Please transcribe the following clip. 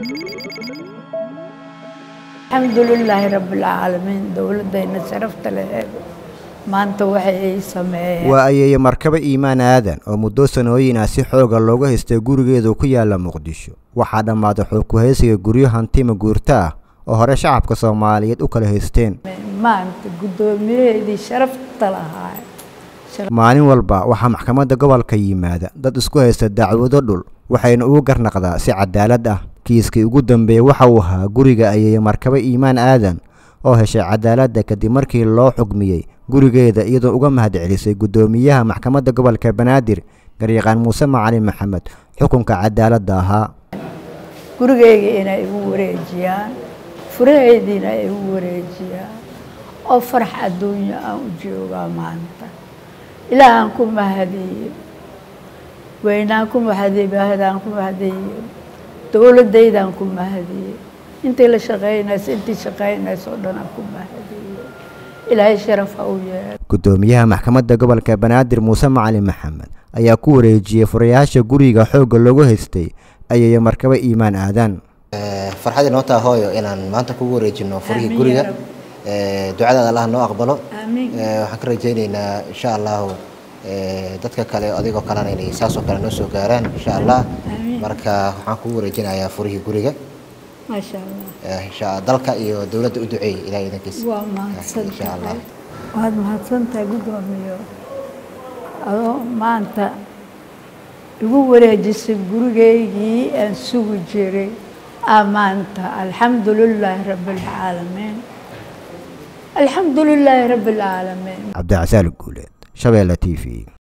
alxamdulilaahi rabbilcaalamiin dowladdayna sharafta laheed maanta waxay ay sameeyeen waa ayeeye markaba iimaan aadan oo muddo sanooyin ah si xooga looga haystay gurigeedu ku yaala muqdisho waxaa dhammaaday xogkuhaysiga guryo hantima guurto ah oo hore shacabka soomaaliyeed u kala haysteen maanta guddoomiyaheedii sharafta lahaa maalin walba waxaa maxkamadda gobolka yimaada dad isku haysta dacwado dhul waxayna ugu garnaqdaa si cadaalad ah kiiskii ugu dambeeyey waxa uu ahaa guriga ayeeye markaba iimaan aadan oo heshay cadaaladda kadib markii loo xugmiyey gurigeeda iyadoo uga mahadcelisay guddoomiyaha maxkamadda gobolka banaadir garyaqaan muuse macalin maxamed xukunka cadaaladda ahaa gurigeyga inay igu wareejiyaan furaheediina ay igu wareejiyaan oo farax adduunya aan u joogaa maanta ilaahaan ku mahadiyo weynaan ku mahadiye baahadaan ku mahadiyo dowladdaydaan ku mahadiye intii la shaqaynayso intii shaqaynayso o dhan aan ku mahadiyo ilaahay sharaf ha u yeelo guddoomiyaha maxkamadda gobolka banaadir muuse macalin maxamed ayaa ku wareejiyey furayaasha guriga xoogga loogu haystay ayeeye markaba iimaan aadan farxad inoo taa hooyo inaan maanta kugu wareejino furihii guriga ducadaada allah noo aqbalo waxaan ka rajayneynaa insha allahu dadka kale adigoo kalena inay saasoo kale noo soo gaaraan insha allah marka waxaan kugu wareejinayaa furihii guriga maasha allah insha dalka iyo dowladda u duceey ilahay idankiisa waa mahadsan insha allah tahay waad mahadsantahay guddoomiyo adoo maanta igu wareejisay gurigeygii aan sugi jiray aa maanta alxamdu lilaahi rabbi alcaalamiin alxamdu lilaahi rabbi alcaalamiin cabdicasaal guuleed shabeelle t v